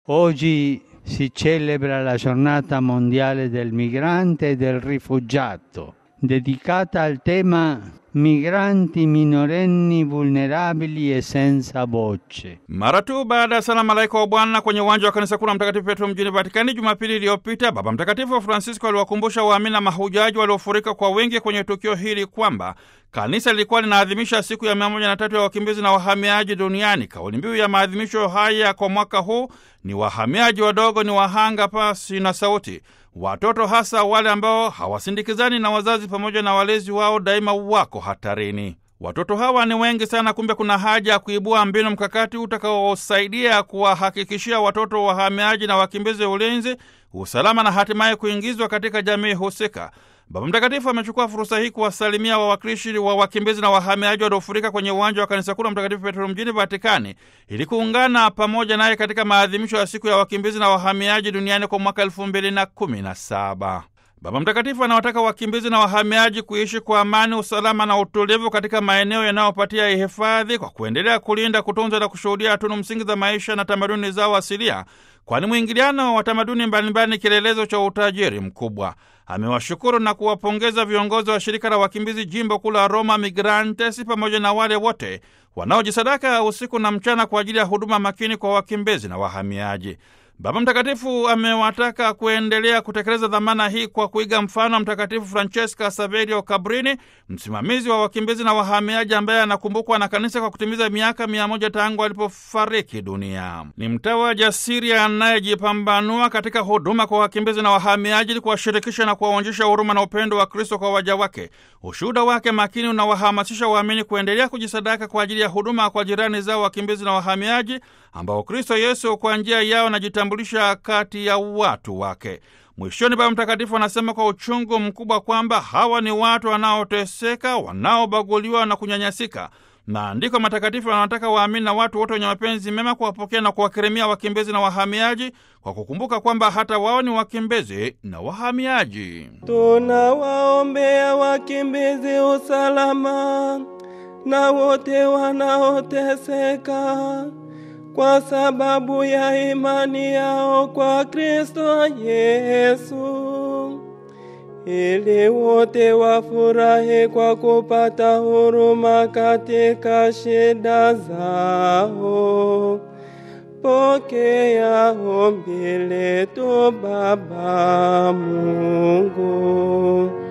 Oggi si celebra la giornata mondiale del migrante e del rifugiato, dedicata al tema migranti minorenni vulnerabili e senza voce. Mara tu baada ya sala malaika wa Bwana kwenye uwanja wa kanisa kuu la Mtakatifu Petro mjini Vatikani Jumapili iliyopita, Baba Mtakatifu Francisco aliwakumbusha waamini na mahujaji waliofurika kwa wingi kwenye tukio hili kwamba kanisa lilikuwa linaadhimisha siku ya mia moja na tatu ya wakimbizi na wahamiaji duniani. Kauli mbiu ya maadhimisho haya kwa mwaka huu ni wahamiaji wadogo ni wahanga pasi na sauti. Watoto hasa wale ambao hawasindikizani na wazazi pamoja na walezi wao daima wako hatarini. Watoto hawa ni wengi sana, kumbe kuna haja ya kuibua mbinu mkakati utakaosaidia kuwahakikishia watoto wahamiaji na wakimbizi ulinzi, usalama na hatimaye kuingizwa katika jamii husika. Baba Mtakatifu amechukua fursa hii kuwasalimia wawakilishi wa wakimbizi na wahamiaji waliofurika kwenye uwanja wa kanisa kuu la Mtakatifu Petro mjini Vatikani ili kuungana pamoja naye katika maadhimisho ya siku ya wakimbizi na wahamiaji duniani kwa mwaka elfu mbili na kumi na saba. Baba Mtakatifu anawataka wakimbizi na wahamiaji kuishi kwa amani, usalama na utulivu katika maeneo yanayopatia hifadhi kwa kuendelea kulinda, kutunza na kushuhudia tunu msingi za maisha na tamaduni zao asilia, kwani mwingiliano wa tamaduni mbalimbali ni kielelezo cha utajiri mkubwa. Amewashukuru na kuwapongeza viongozi wa shirika la wakimbizi jimbo kuu la Roma Migrantes pamoja na wale wote wanaojisadaka usiku na mchana kwa ajili ya huduma makini kwa wakimbizi na wahamiaji. Baba Mtakatifu amewataka kuendelea kutekeleza dhamana hii kwa kuiga mfano wa Mtakatifu Francesca Saverio Cabrini, msimamizi wa wakimbizi na wahamiaji, ambaye anakumbukwa na kanisa kwa kutimiza miaka mia moja tangu alipofariki dunia. Ni mtawa jasiri anayejipambanua katika huduma kwa wakimbizi na wahamiaji, ili kuwashirikisha na kuwaonyesha huruma na upendo wa Kristo kwa waja wake. Ushuhuda wake makini unawahamasisha waamini kuendelea kujisadaka kwa ajili ya huduma kwa jirani zao wakimbizi na wahamiaji, ambao Kristo Yesu kwa njia yao anajitambulisha kati ya watu wake. Mwishoni, Baba Mtakatifu anasema kwa uchungu mkubwa kwamba hawa ni watu wanaoteseka, wanaobaguliwa na kunyanyasika. Maandiko matakatifu yanawataka waamini na watu wote wenye mapenzi mema kuwapokea na kuwakirimia wakimbizi na wahamiaji kwa kukumbuka kwamba hata wao ni wakimbizi na wahamiaji. Tunawaombea wakimbizi usalama na wote wanaoteseka kwa sababu ya imani yao kwa Kristo Yesu, ili wote wafurahi kwa kupata huruma katika shida zao. Pokea ombi letu Baba Mungu.